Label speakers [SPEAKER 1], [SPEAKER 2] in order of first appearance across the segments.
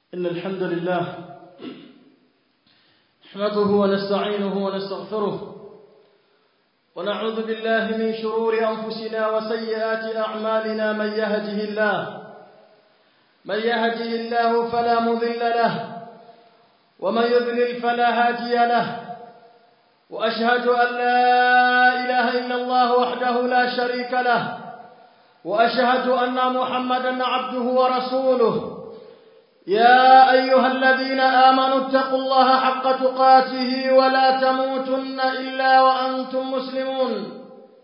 [SPEAKER 1] إن الحمد لله نحمده ونستعينه ونستغفره ونعوذ بالله من شرور أنفسنا وسيئات أعمالنا من يهده الله من يهده الله فلا مضل له ومن يضلل فلا هادي له وأشهد أن لا إله إلا الله وحده لا شريك له وأشهد أن محمدا عبده ورسوله يا أيها الذين آمنوا اتقوا الله حق تقاته ولا تموتن إلا وأنتم مسلمون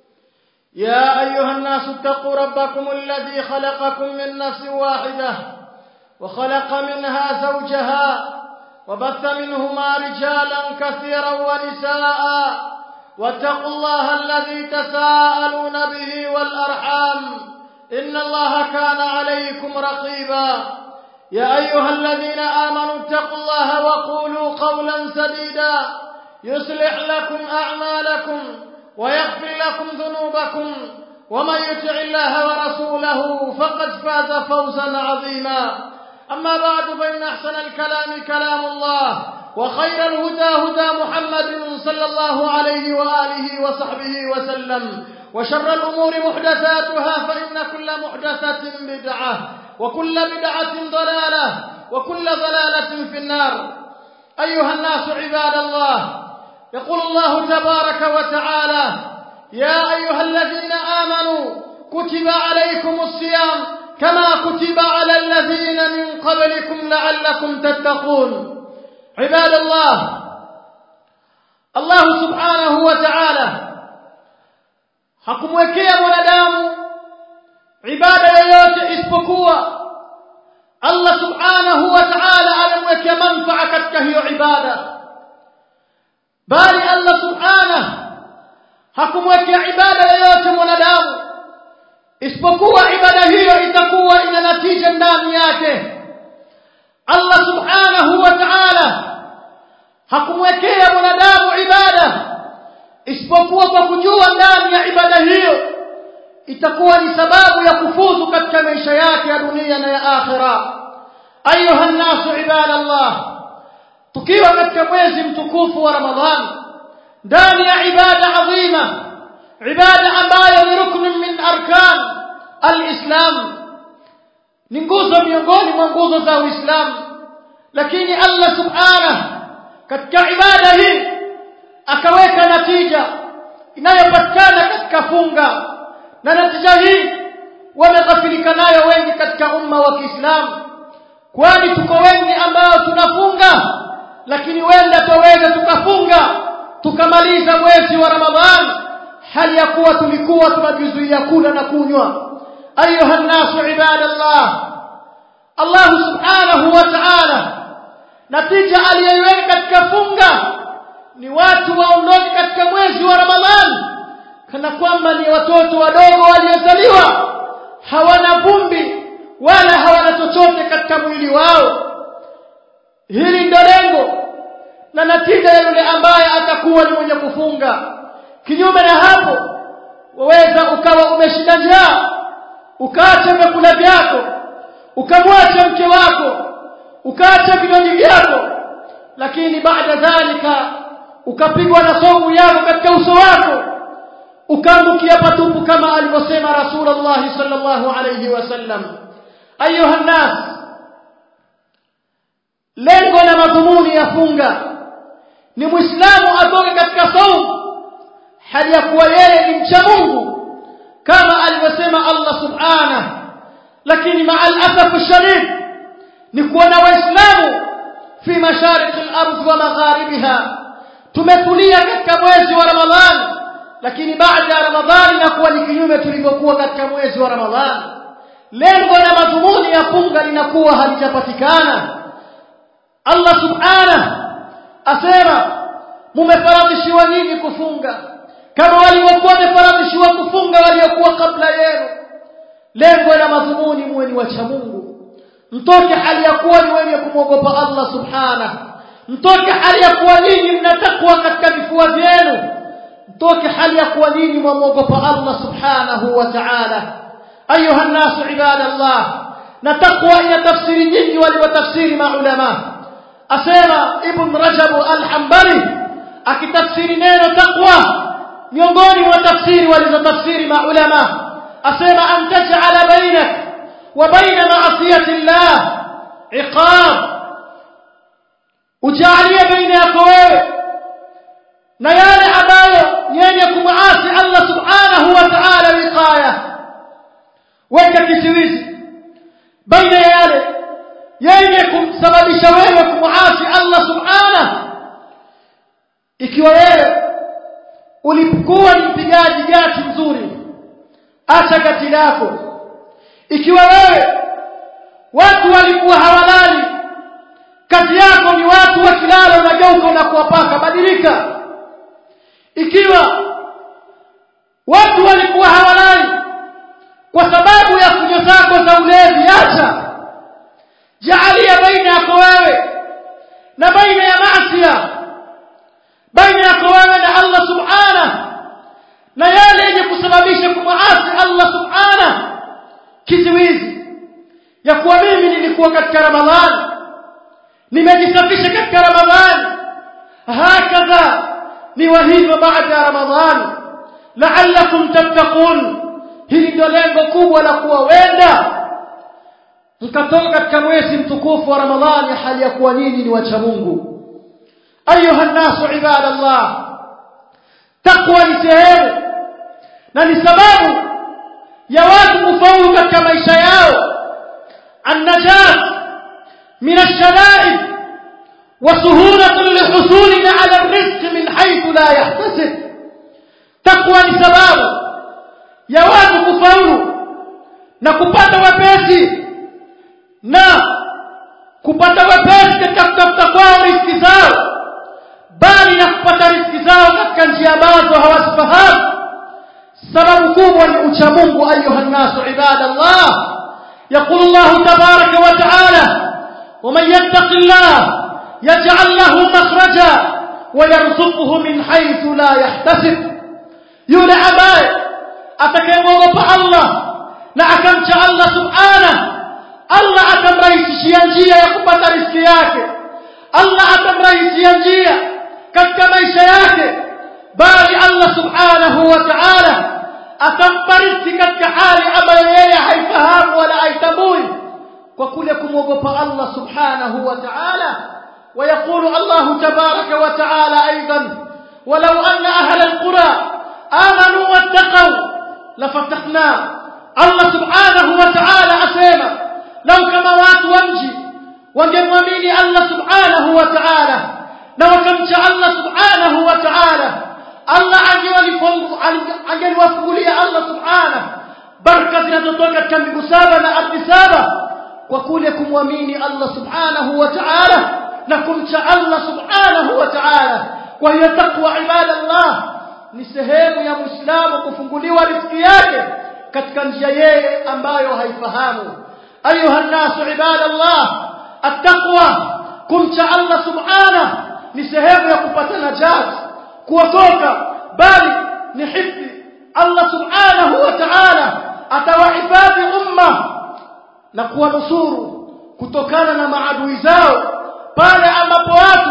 [SPEAKER 1] يا أيها الناس اتقوا ربكم الذي خلقكم من نفس واحدة وخلق منها زوجها وبث منهما رجالا كثيرا ونساء واتقوا الله الذي تساءلون به والأرحام إن الله كان عليكم رقيبا يا أيها الذين آمنوا اتقوا الله وقولوا قولا سديدا يصلح لكم أعمالكم ويغفر لكم ذنوبكم ومن يطع الله ورسوله فقد فاز فوزا عظيما أما بعد فإن أحسن الكلام كلام الله وخير الهدى هدى محمد صلى الله عليه وآله وصحبه وسلم وشر الأمور محدثاتها فإن كل محدثة بدعة وكل بدعة ضلالة وكل ضلالة في النار أيها الناس عباد الله يقول الله تبارك وتعالى يا أيها الذين آمنوا كتب عليكم الصيام كما كتب على الذين من قبلكم لعلكم تتقون عباد الله الله سبحانه وتعالى hakumwekea mwanadamu ibada yoyote isipokuwa Allah subhanahu wa ta'ala amemwekea manfaa katika hiyo ibada bali Allah subhanahu hakumwekea ibada yoyote mwanadamu isipokuwa ibada hiyo itakuwa ina natija ndani yake Allah subhanahu wa ta'ala hakumwekea mwanadamu ibada isipokuwa kwa kujua ndani ya ibada hiyo itakuwa ni sababu ya kufuzu katika maisha yake ya dunia na ya akhira ayuha nnasu ibadallah tukiwa katika mwezi mtukufu wa ramadhani ndani ya ibada adhima ibada ambayo ni ruknu min arkan alislam ni nguzo miongoni mwa nguzo za uislamu lakini allah subhanahu katika ibada hii akaweka natija inayopatikana katika funga na natija hii wameghafilika nayo wengi katika umma wa Kiislamu kwani tuko wengi ambao tunafunga lakini wenda taweza tukafunga tukamaliza mwezi wa Ramadhani hali ya kuwa tulikuwa tunajizuia kula na kunywa ayuha nasu ibadallah Allah subhanahu wa ta'ala natija aliyoiweka katika funga ni watu waondoke katika mwezi wa Ramadhani kana kwamba ni watoto wadogo waliozaliwa hawana vumbi wala hawana chochote katika mwili wao hili ndio lengo na natija ya yule ambaye atakuwa ni mwenye kufunga kinyume na hapo waweza ukawa umeshinda njaa ukaacha vyakula vyako ukamwacha mke wako ukaacha vinywaji vyako lakini baada dhalika ukapigwa na somu yako katika uso wako ukaangukia patupu kama alivyosema Rasulullah sallallahu alayhi wasallam ayuha nas lengo na madhumuni ya funga ni muislamu atoke katika saumu hali ya kuwa yeye ni mcha Mungu kama alivyosema Allah subhanahu lakini maa al-asaf ash-shadid ni kuona waislamu fi mashariki al-ardh wa magharibiha tumetulia katika mwezi wa Ramadhani lakini baada ya Ramadhani inakuwa ni kinyume tulivyokuwa katika mwezi wa Ramadhani lengo na madhumuni ya funga linakuwa halijapatikana Allah subhanahu asema mumefaradhishiwa nini kufunga kama waliokuwa wamefaradhishiwa kufunga waliokuwa kabla yenu lengo na madhumuni muwe ni wacha Mungu mtoke hali ya kuwa ni wenye kumwogopa Allah subhanahu mtoke hali ya kuwa nyinyi mnatakwa katika vifua vyenu mtoke hali ya kuwa nyinyi mwamwogopa Allah subhanahu wa ta'ala ayuha nnasu ibadallah na takwa ina tafsiri nyingi walivyotafsiri maulama asema ibn rajab al-hanbali akitafsiri neno takwa miongoni mwa tafsiri walizotafsiri maulama asema an taj'ala bainak wa baina ma'siyati llah iqab ujalie baina yako wewe na yale ambayo yenye kumwasi Allah subhanahu wa ta'ala wiqaya weka kizuizi baina ya yale yenye kumsababisha wewe kumwasi Allah subhanahu ikiwa wewe ulipokuwa ni mpigaji gati mzuri acha gati lako ikiwa wewe watu walikuwa hawalali kazi yako ni watu wakilala unageuka na kuwapaka badilika ikiwa watu walikuwa hawalali kwa sababu ya kunywa zako za ulevi acha jaalia baina yako wewe na baina ya maasiya baina yako wewe na Allah subhanahu na yale yenye kusababisha kumwasi Allah subhanahu kizuizi ya kuwa mimi nilikuwa katika Ramadhani nimejisafisha katika Ramadhani hakadha ni wa hivyo baada ya Ramadhani la'allakum tattaqun hili ndio lengo kubwa la kuwa wenda mkatoka katika mwezi mtukufu wa Ramadhani hali ya kuwa nyinyi ni wacha Mungu ayuha nasu ibadallah taqwa ni sehemu na ni sababu ya watu kufaulu katika maisha yao النجاة من الشدائد وسهولة لحصولنا على الرزق من حيث لا يحتسب تقوى لسباب يا watu kufaulu na kupata wepesi na kupata wepesi katika kutafuta kwao riziki zao bali na kupata riziki zao katika njia ambazo hawazifahamu sababu kubwa ni ucha Mungu ayuha nnasu ibadallah يقول الله تبارك وتعالى ومن يتق الله يجعل له مخرجا ويرزقه من حيث لا يحتسب يولى أباي أتكيموغب الله نعكمش الله سبحانه الله atamrahisishia njia ya kupata riziki yake Allah atamrahisishia njia katika maisha yake bali Allah subhanahu wa ta'ala atambariki katika hali ambayo yeye haifahamu wala haitambui kwa kule kumwogopa Allah subhanahu wa ta'ala ويقول الله تبارك وتعالى أيضا ولو أن أهل القرى آمنوا واتقوا لفتحنا الله سبحانه وتعالى أسيما لو كما وات ومجي wangemwamini Allah subhanahu wa ta'ala na wakamcha Allah subhanahu wa ta'ala Allah angeliwafungulia Allah subhanahu baraka zinazotoka katika mbingu saba na ardhi saba kwa kule kumwamini Allah subhanahu wa ta'ala na kumcha Allah subhanahu wa ta'ala kwa hiyo takwa ibadallah ni sehemu ya muislamu kufunguliwa riziki yake katika njia yeye ambayo haifahamu ayuha nasu ibadallah attaqwa kumcha Allah subhanahu ni sehemu ya kupata najat kuokoka bali ni hifdhi Allah subhanahu wa ta'ala atawahifadhi umma na kuwanusuru kutokana na maadui zao pale ambapo watu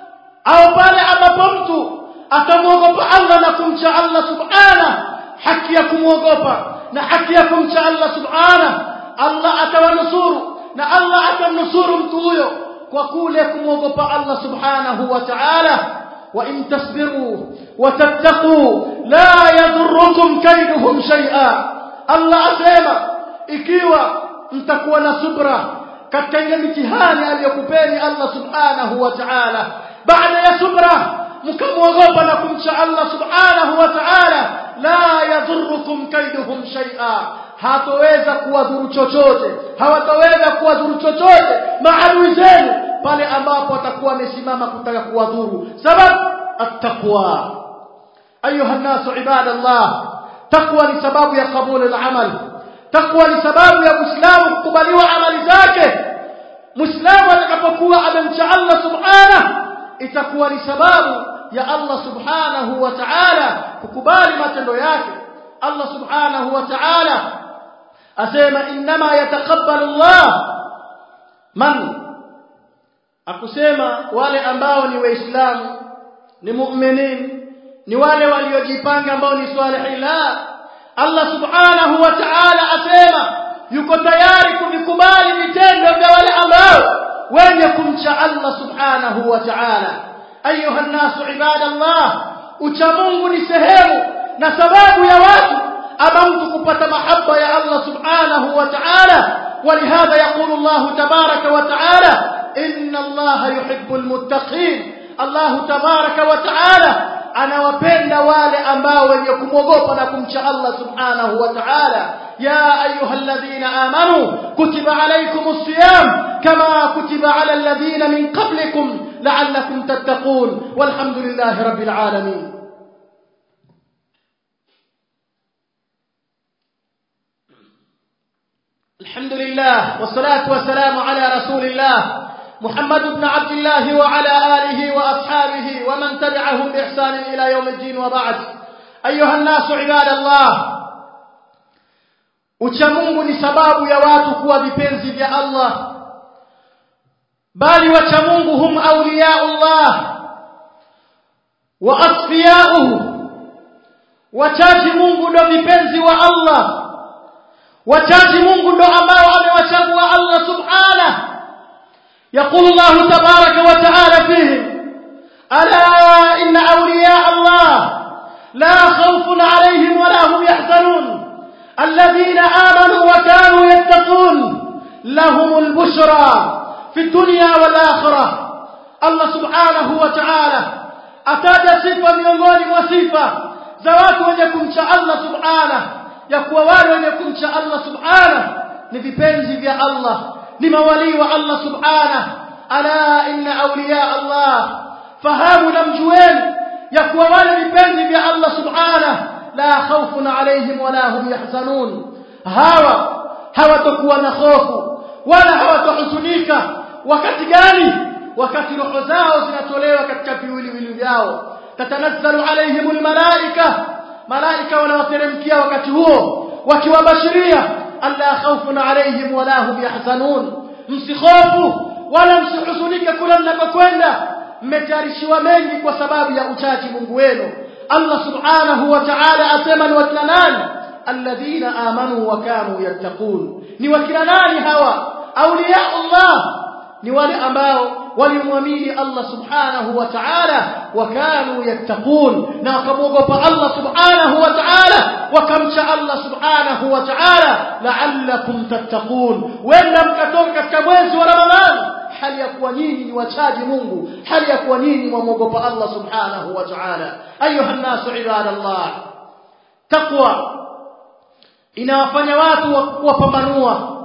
[SPEAKER 1] au pale ambapo mtu atamwogopa Allah na kumcha Allah subhanahu haki ya kumwogopa na haki ya kumcha Allah subhanahu Allah atawanusuru na Allah atamnusuru mtu huyo kwa kule kumwogopa Allah subhanahu wa ta'ala وإن تصبروا وتتقوا لا يضركم كيدهم شيئا الله أسيما ikiwa mtakuwa na subra katika ile mitihani aliyokupeni Allah subhanahu wa ta'ala baada ya subra mkamwogopa na kumcha Allah subhanahu wa ta'ala la yadhurrukum kaiduhum shay'a hatoweza kuwadhuru chochote hawataweza kuwadhuru chochote maadui zenu pale ambapo atakuwa amesimama kutaka kuwadhuru sababu attaqwa ayuha nasu ibadallah taqwa ni sababu ya kabuli al-amal taqwa ni sababu ya muislamu kukubaliwa amali zake muislamu atakapokuwa amemcha Allah subhanahu itakuwa ni sababu ya Allah subhanahu wa ta'ala kukubali matendo yake Allah subhanahu wa ta'ala asema inma yatakabbalu Allah man akusema wale ambao ni waislamu ni mu'minin ni wale waliojipanga ambao ni salihin la Allah subhanahu wa ta'ala asema yuko tayari kuvikubali vitendo vya wale ambao wenye kumcha Allah subhanahu wa ta'ala ayuha nasu ibadallah ucha Mungu ni sehemu na sababu ya watu ama mtu kupata mahaba ya Allah subhanahu wa ta'ala ولهذا يقول الله تبارك وتعالى إن الله يحب المتقين الله تبارك وتعالى anawapenda wale ambao wenye kumwogopa na kumcha Allah subhanahu wa ta'ala ya ayyuhalladhina amanu kutiba alaykumus siyam kama kutiba ala alladhina min qablikum la'allakum tattaqun walhamdulillahi rabbil alamin الحمد لله والصلاة والسلام على رسول الله محمد بن عبد الله وعلى آله وأصحابه ومن تبعهم بإحسان إلى يوم الدين وبعد أيها الناس عباد الله uchamungu ni sababu ya watu kuwa vipenzi vya Allah bali wachamungu hum awliyaullah wa asfiyauhu wachaji Mungu ndo vipenzi wa Allah wachaji Mungu ndo ambao amewachagua Allah subhanahu يقول الله تبارك وتعالى فيهم ألا إن أولياء الله لا خوف عليهم ولا هم يحزنون الذين آمنوا وكانوا يتقون لهم البشرى في الدنيا والآخرة الله سبحانه وتعالى أتاج صفة miongoni mwa sifa za watu wenye kumcha Allah subhanahu ya kuwa wale wenye kumcha Allah subhanahu ni vipenzi vya Allah ni mawali wa Allah subhanahu ala inna awliya Allah fahamu na mjueni ya kuwa wale vipenzi vya Allah subhanahu la khawfun alayhim wala hum yahzanun hawa hawatakuwa na hofu wala hawatahuzunika wakati gani wakati roho zao zinatolewa katika viwiliwili vyao tatanazzalu alayhim almalaika malaika wanawateremkia wakati huo wakiwabashiria alla khawfun alayhim wala hum yahzanun msikhofu wala msihuzunike kula mnakokwenda mmetayarishiwa mengi kwa sababu ya uchaji Mungu wenu Allah subhanahu wa ta'ala asema ni wakina nani alladhina amanu wa kanu yattaqun ni wakina nani hawa awliya Allah ni wale ambao walimwamini Allah subhanahu wa ta'ala wakanu yattaqun na wakamwogopa Allah subhanahu wa ta'ala wakamcha Allah subhanahu wa ta'ala la'allakum tattaqun wenda mkatoka katika mwezi wa Ramadhani hali ya kuwa nyinyi ni wachaji Mungu hali ya kuwa nyinyi mwamogopa Allah subhanahu wa ta'ala ayuha nasu ibadallah taqwa inawafanya watu kuwapambanua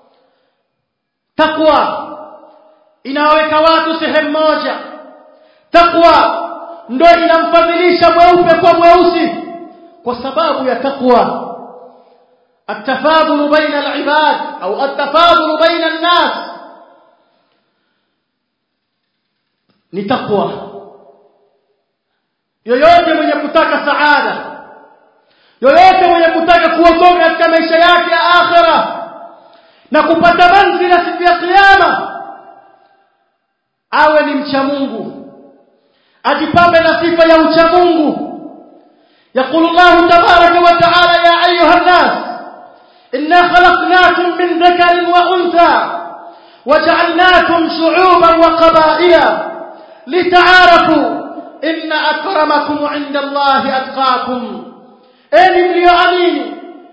[SPEAKER 1] taqwa inawaweka watu sehemu moja taqwa ndo inamfadhilisha mweupe kwa mweusi kwa sababu ya taqwa التفاضل بين العباد أو التفاضل بين الناس ni takwa yoyote mwenye kutaka saada yoyote mwenye kutaka kuokoka katika maisha yake ya akhira na kupata manzila siku ya kiyama awe ni mcha Mungu ajipambe na sifa ya ucha Mungu يقول الله تبارك وتعالى يا أيها الناس إنا خلقناكم من ذكر وأنثى وجعلناكم شعوبا وقبائل لتعارفوا إن أكرمكم عند الله أتقاكم أين مليؤمنين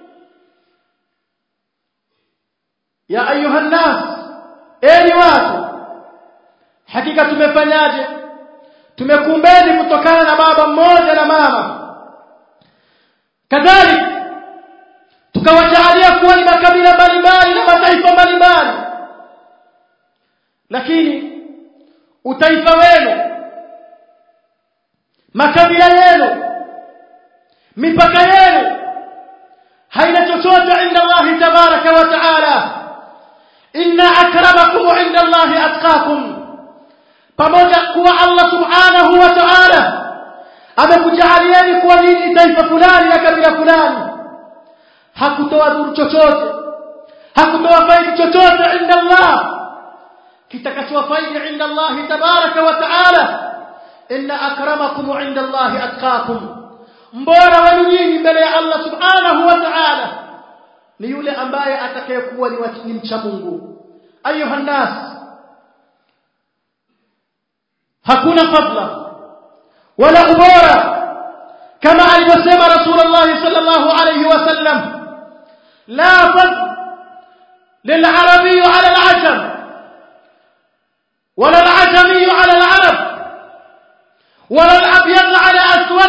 [SPEAKER 1] يا أيها الناس أين watu hakika tumefanyaje tumekumbeni kutokana na baba mmoja na mama kadhalika tukawajaalia kuwa ni makabila mbalimbali na mataifa mbalimbali lakini utaifa wenu makabila yenu mipaka yenu haina chochote inda Allah tabaraka wa taala inna akramakum inda Allah atqakum pamoja kuwa Allah subhanahu wa ta'ala amekujaalieni kuwa nini taifa fulani na kabila fulani hakutoa dhuru chochote hakutowafaidi chochote inda Allah kitakachowafaidi inda Allah tabaraka wa taala inna akramakum inda Allah atqakum mbora wenu nyinyi mbele ya Allah subhanahu wa ta'ala ni yule ambaye atakayekuwa ni mcha Mungu ayuha nas hakuna fadla wala ubora kama alivyosema rasulullah sallallahu alayhi wasallam la fadl للعربي على العجم ولا العجمي على العرب ولا الأبيض على أسود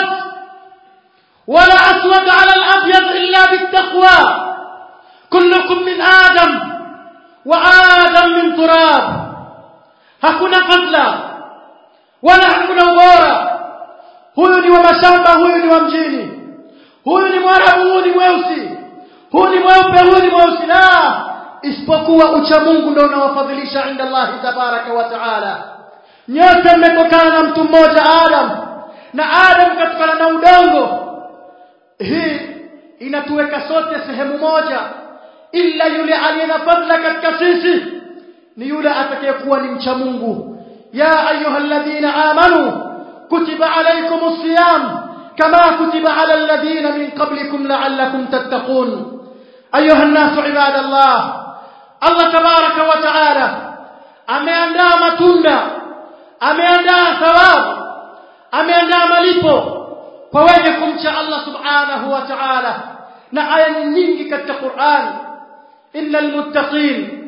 [SPEAKER 1] ولا أسود على الأبيض إلا بالتقوى كلكم من آدم وآدم من تراب hakuna fadla wala hakuna ubora huyu ni wa mashamba huyu ni wa mjini huyu ni mwarabu huyu ni mweusi huyu ni mweupe huyu ni mweusi la isipokuwa ucha Mungu ndio unawafadhilisha inda Allah tabaraka wa taala nyote mmetokana na mtu mmoja Adam na Adam katokana na udongo hii inatuweka sote sehemu moja ila yule aliye na fadla katika sisi ni yule atakayekuwa ni mcha Mungu ya ayyuhalladhina amanu kutiba alaykumus siyam kama kutiba ala alladhina min qablikum la'allakum tattaqun ayuha an-nasu ibadallah Allah tabaraka wa taala ameandaa matunda ameandaa thawabu ameandaa malipo kwa wenye kumcha Allah subhanahu wa ta'ala na aya nyingi katika Qur'an innal muttaqin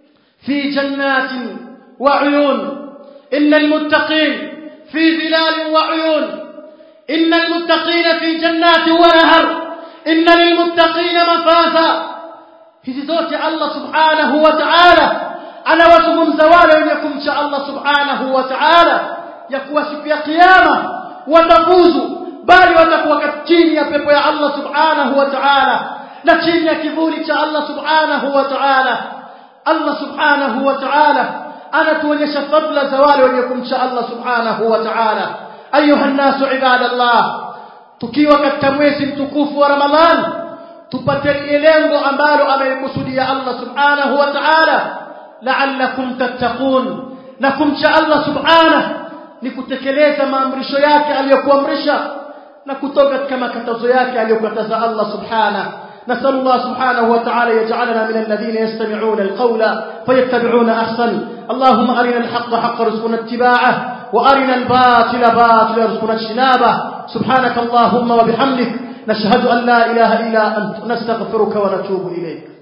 [SPEAKER 1] fi jannatin wa uyun innal muttaqin fi dhilal wa uyun innal muttaqin fi jannatin wa nahar innal muttaqin mafaza hizi zote Allah subhanahu wa ta'ala anawazungumza wale wenye kumcha Allah subhanahu wa ta'ala ya kuwa siku ya kiyama watafuzu bali watakuwa chini ya pepo ya Allah subhanahu wa ta'ala na chini ya kivuli cha Allah subhanahu wa ta'ala Allah subhanahu wa ta'ala anatuonyesha fadla za wale wenye kumcha Allah subhanahu wa ta'ala ayuha nasu ibadallah tukiwa katika mwezi mtukufu wa Ramadhan tupate lengo ambalo amelikusudia Allah subhanahu wa ta'ala la'allakum tattaqun na kumcha Allah subhanahu ni kutekeleza maamrisho yake aliyokuamrisha na kutoka katika makatazo yake aliyokataza Allah subhanahu نسأل الله سبحانه وتعالى يجعلنا من الذين يستمعون القول فيتبعون أحسن اللهم أرنا الحق حق رزقنا اتباعه وأرنا الباطل باطل رزقنا اجتنابه سبحانك اللهم وبحمدك نشهد أن لا إله إلا أنت نستغفرك ونتوب إليك